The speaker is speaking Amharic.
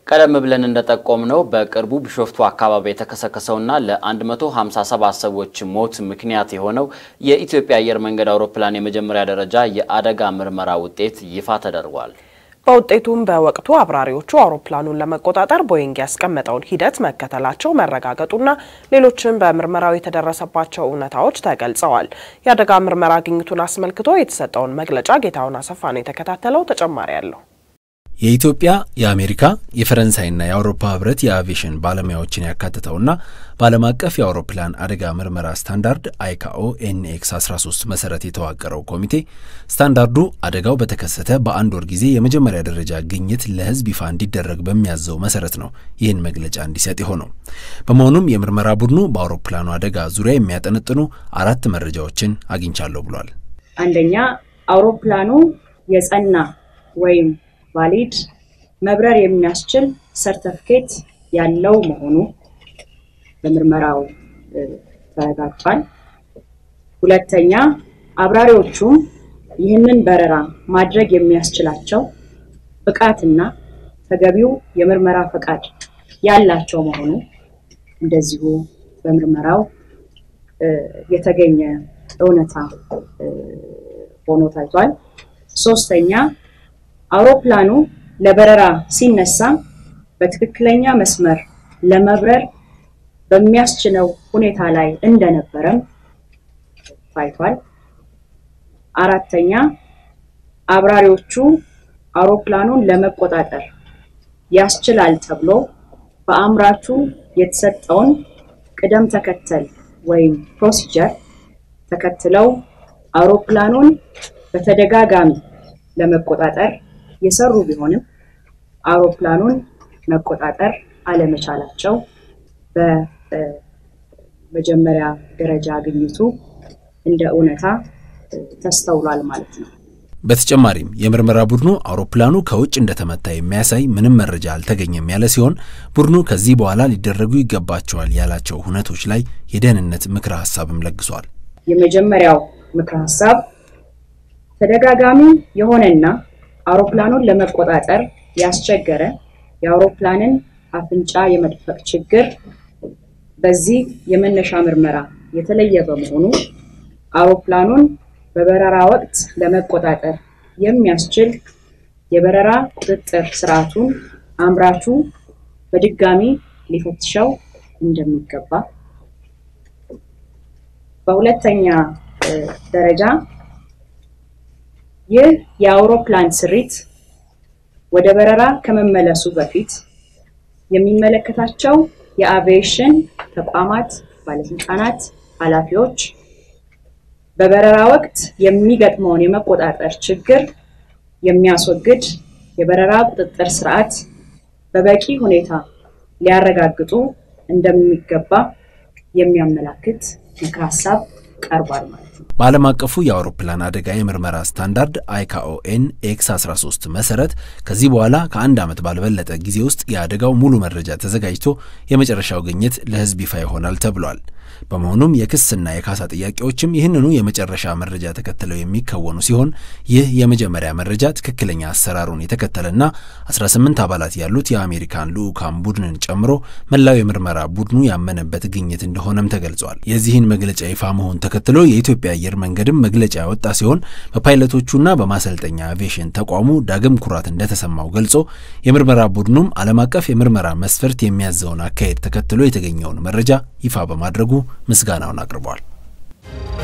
ቀደም ብለን እንደጠቆምነው በቅርቡ ቢሾፍቱ አካባቢ የተከሰከሰውና ለ157 ሰዎች ሞት ምክንያት የሆነው የኢትዮጵያ አየር መንገድ አውሮፕላን የመጀመሪያ ደረጃ የአደጋ ምርመራ ውጤት ይፋ ተደርጓል። በውጤቱም በወቅቱ አብራሪዎቹ አውሮፕላኑን ለመቆጣጠር ቦይንግ ያስቀመጠውን ሂደት መከተላቸው መረጋገጡና ሌሎችም በምርመራው የተደረሰባቸው እውነታዎች ተገልጸዋል። የአደጋ ምርመራ ግኝቱን አስመልክቶ የተሰጠውን መግለጫ ጌታውን አሰፋ ነው የተከታተለው። ተጨማሪ አለው። የኢትዮጵያ የአሜሪካ የፈረንሳይና የአውሮፓ ህብረት የአቪዬሽን ባለሙያዎችን ያካትተውና በዓለም አቀፍ የአውሮፕላን አደጋ ምርመራ ስታንዳርድ አይካኦ ኤንኤክስ 13 መሰረት የተዋቀረው ኮሚቴ ስታንዳርዱ አደጋው በተከሰተ በአንድ ወር ጊዜ የመጀመሪያ ደረጃ ግኝት ለህዝብ ይፋ እንዲደረግ በሚያዘው መሰረት ነው ይህን መግለጫ እንዲሰጥ የሆነው። በመሆኑም የምርመራ ቡድኑ በአውሮፕላኑ አደጋ ዙሪያ የሚያጠነጥኑ አራት መረጃዎችን አግኝቻለሁ ብሏል። አንደኛ አውሮፕላኑ የጸና ወይም ቫሊድ መብረር የሚያስችል ሰርተፍኬት ያለው መሆኑ በምርመራው ተረጋግጧል። ሁለተኛ አብራሪዎቹም ይህንን በረራ ማድረግ የሚያስችላቸው ብቃትና ተገቢው የምርመራ ፈቃድ ያላቸው መሆኑ እንደዚሁ በምርመራው የተገኘ እውነታ ሆኖ ታይቷል። ሶስተኛ አውሮፕላኑ ለበረራ ሲነሳ በትክክለኛ መስመር ለመብረር በሚያስችለው ሁኔታ ላይ እንደነበረም ታይቷል። አራተኛ አብራሪዎቹ አውሮፕላኑን ለመቆጣጠር ያስችላል ተብሎ በአምራቹ የተሰጠውን ቅደም ተከተል ወይም ፕሮሲጀር ተከትለው አውሮፕላኑን በተደጋጋሚ ለመቆጣጠር የሰሩ ቢሆንም አውሮፕላኑን መቆጣጠር አለመቻላቸው በመጀመሪያ ደረጃ ግኝቱ እንደ እውነታ ተስተውሏል ማለት ነው። በተጨማሪም የምርመራ ቡድኑ አውሮፕላኑ ከውጭ እንደተመታ የሚያሳይ ምንም መረጃ አልተገኘም ያለ ሲሆን ቡድኑ ከዚህ በኋላ ሊደረጉ ይገባቸዋል ያላቸው ሁነቶች ላይ የደህንነት ምክረ ሀሳብም ለግሷል። የመጀመሪያው ምክረ ሀሳብ ተደጋጋሚ የሆነና አውሮፕላኑን ለመቆጣጠር ያስቸገረ የአውሮፕላንን አፍንጫ የመድፈቅ ችግር በዚህ የመነሻ ምርመራ የተለየ በመሆኑ አውሮፕላኑን በበረራ ወቅት ለመቆጣጠር የሚያስችል የበረራ ቁጥጥር ስርዓቱን አምራቹ በድጋሚ ሊፈትሸው እንደሚገባ፣ በሁለተኛ ደረጃ ይህ የአውሮፕላን ስሪት ወደ በረራ ከመመለሱ በፊት የሚመለከታቸው የአቪዬሽን ተቋማት ባለስልጣናት፣ ኃላፊዎች በበረራ ወቅት የሚገጥመውን የመቆጣጠር ችግር የሚያስወግድ የበረራ ቁጥጥር ስርዓት በበቂ ሁኔታ ሊያረጋግጡ እንደሚገባ የሚያመላክት ምክረ ሀሳብ ቀርቧል ማለት ነው። በዓለም አቀፉ የአውሮፕላን አደጋ የምርመራ ስታንዳርድ አይካኦኤን ኤክስ 13 መሰረት ከዚህ በኋላ ከአንድ ዓመት ባልበለጠ ጊዜ ውስጥ የአደጋው ሙሉ መረጃ ተዘጋጅቶ የመጨረሻው ግኝት ለሕዝብ ይፋ ይሆናል ተብሏል። በመሆኑም የክስና የካሳ ጥያቄዎችም ይህንኑ የመጨረሻ መረጃ ተከትለው የሚከወኑ ሲሆን ይህ የመጀመሪያ መረጃ ትክክለኛ አሰራሩን የተከተለና 18 አባላት ያሉት የአሜሪካን ልዑካን ቡድንን ጨምሮ መላው የምርመራ ቡድኑ ያመነበት ግኝት እንደሆነም ተገልጿል። የዚህን መግለጫ ይፋ መሆን ተከትሎ የኢትዮጵያ አየር መንገድም መግለጫ ያወጣ ሲሆን በፓይለቶቹና በማሰልጠኛ አቪዬሽን ተቋሙ ዳግም ኩራት እንደተሰማው ገልጾ የምርመራ ቡድኑም ዓለም አቀፍ የምርመራ መስፈርት የሚያዘውን አካሄድ ተከትሎ የተገኘውን መረጃ ይፋ በማድረጉ ምስጋናውን አቅርቧል።